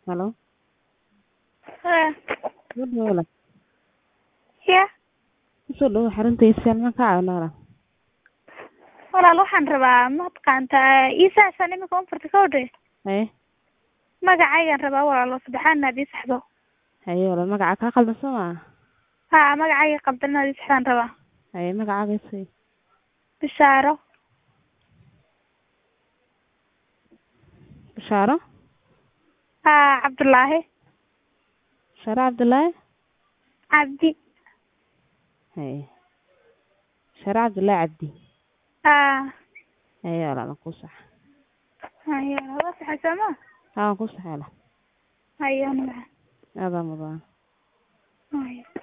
Hello. Haa. Soo dhawaad walaal. Ya. Kusoo dhawaad xarunta ma ka caawin walaal. Walaal waxaan rabaa ma taqaantaa iisaasaan imika un furtay kawdhe Haye. magacaygaan rabaa walaal oo saddexaad inaad ii saxdo Haye walaal magaca kaa qaldan soo ma haa magacayga qaldan inaad ii saxdaan rabaa Haye magacaaga i sii. bishaaro Bishaaro. haa cabdullaahi Bishaaro Cabdullaahi. cabdi Haye. Bishaaro Cabdullaahi Cabdi. haa Haye walaal ku sax. haye waa saxay sooma Haa ku sax walaal. haye magaca Adaa mudan. haye